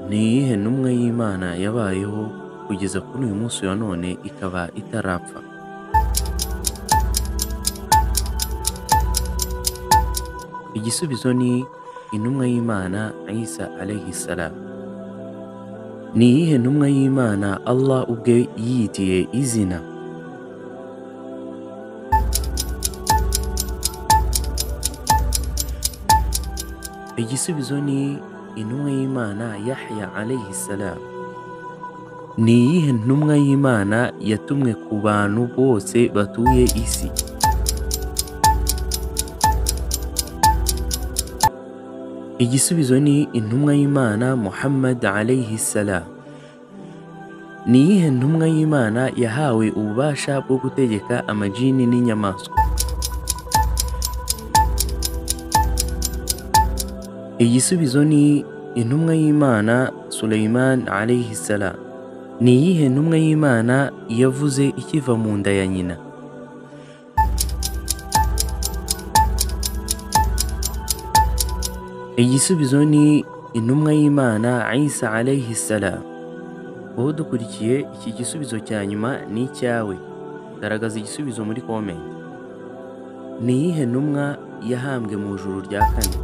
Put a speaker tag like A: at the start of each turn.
A: Ni iyihe ntumwa y'Imana yabayeho kugeza kuri uyu munsi wa none ikaba itarapfa igisubizo ni intumwa y'Imana Isa alayhi salam ni iyihe ntumwa y'Imana Allah ubwe yiyitiye izina igisubizo ni intumwa y'Imana Yahya alayhi salam ni iyihe ntumwa y'Imana yatumwe ku bantu bose batuye isi igisubizo ni intumwa y'Imana Muhammad alayhi salam ni iyihe ntumwa y'Imana yahawe ububasha bwo gutegeka amajini n'inyamaswa igisubizo ni intumwa y'Imana Sulaiman alayhi salam ni iyihe ntumwa y'Imana yavuze ikiva mu nda ya nyina igisubizo ni intumwa y'Imana Isa alayhi salam wowe dukurikiye iki gisubizo cya nyuma ni icyawe garagaza igisubizo muri komenti ni iyihe ntumwa yahambwe mu ijuru rya kane